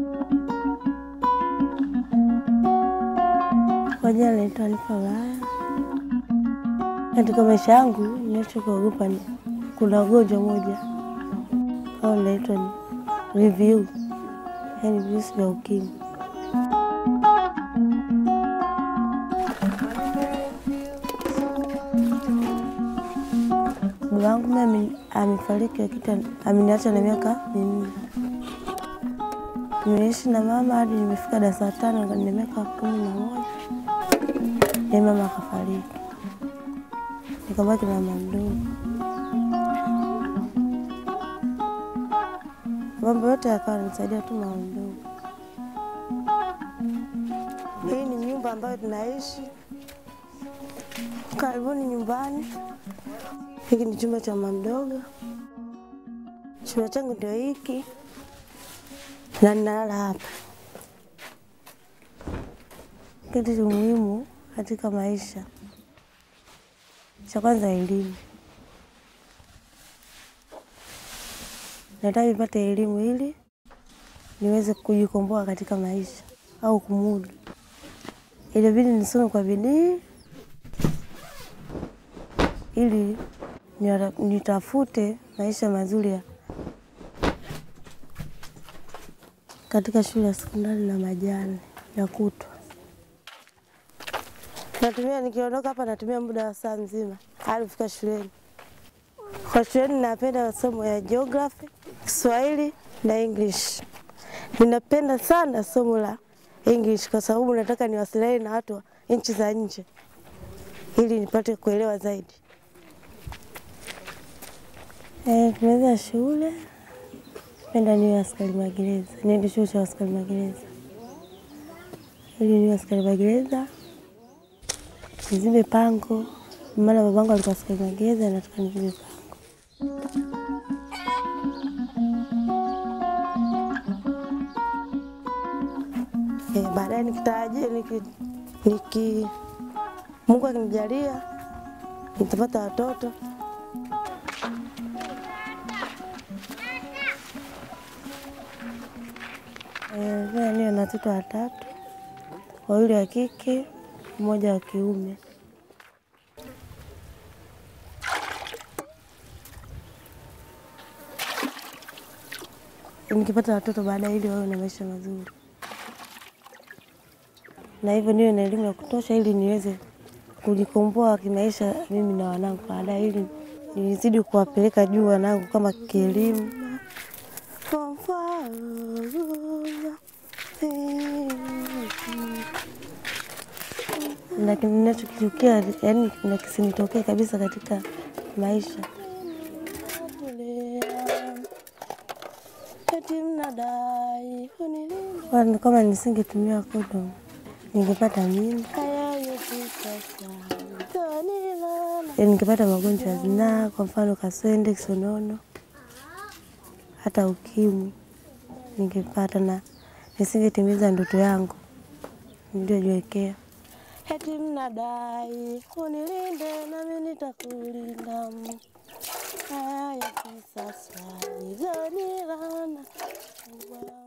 Kwa jina naitwa Alifa Ulaya. Katika maisha yangu ninachokuogopa ni kuna ugonjwa moja au naitwa ni VVU, yaani virusi vya ukimwi. Baba wangu mimi amefariki wakati ameniacha na miaka minne. Nimeishi na mama hadi nimefika darasa la tano na miaka kumi na moja na mama akafariki, nikabaki na mama mdogo. Mambo yote yakawa nisaidia tu mama mdogo. Hii ni nyumba ambayo tunaishi karibuni nyumbani. Hiki ni chumba cha mama mdogo. Chumba changu ndio hiki na ninalala hapa. Kitu cha muhimu katika maisha, cha kwanza elimu. Nataka nipate elimu ili niweze kujikomboa katika maisha au kumudu. Ilibidi nisome kwa bidii ili nitafute maisha mazuri ya katika shule ya sekondari na majani ya kutwa. Natumia nikiondoka hapa, natumia muda wa saa nzima hadi kufika shuleni. Kwa shuleni napenda masomo ya geography, Kiswahili na English. Ninapenda sana somo la English kwa sababu nataka niwasiliane na watu wa nchi za nje ili nipate kuelewa zaidi. Eh, tumeweza shule, penda niwe askari magereza, niende chuo cha askari magereza ili niwe askari magereza, nizibe pango, maana babangu alikuwa askari magereza, nataka nizibe pango. Eh, baadaye nikitarajia niki, niki Mungu akinijalia nitapata watoto Pia niwe na watoto watatu, wawili wa kike, mmoja wa kiume. Nikipata watoto baadaye, ili wawe na maisha mazuri, na hivyo niwe na elimu ya kutosha, ili niweze kujikomboa kimaisha mimi na wanangu baadaye, ili nizidi kuwapeleka juu wanangu kama kielimu. Lakini ninachokichukia yani, na kisinitokee kabisa katika maisha. Kwani kama nisingetumia kondomu ningepata mimba, ningepata magonjwa ya zinaa, kwa mfano kaswende, kisonono, hata ukimwi ningepata, na nisingetimiza ndoto yangu niliyojiwekea. Eti mnadai unilinde nami nitakulinda, haya kisasa nizonilana